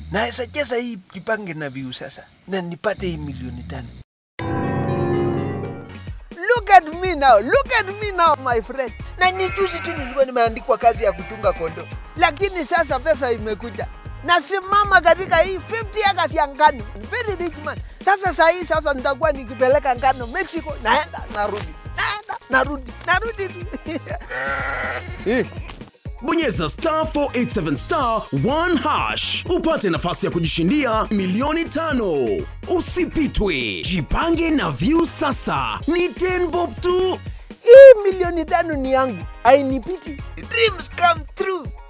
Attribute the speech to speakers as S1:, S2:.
S1: naweza cheza hii jipange na viu sasa na nipate hii milioni tano.
S2: Look at me now, look at me now my friend.
S1: Na ni juzi tu nilikuwa nimeandikwa kazi ya kuchunga kondo.
S2: Lakini sasa pesa imekuja. Nasimama katika hii 50 acres ya ngano. Very rich man. Sasa saa hii sasa nitakuwa nikipeleka ngano Mexico, naenda narudi. Naenda narudi. Narudi tu.
S3: Bonyeza star 487 star 1 hash upate nafasi ya kujishindia milioni tano. Usipitwe, jipange na View sasa. Ni 10 bob tu.
S2: Hii milioni tano ni yangu. Hainipiti.
S1: Dreams come true.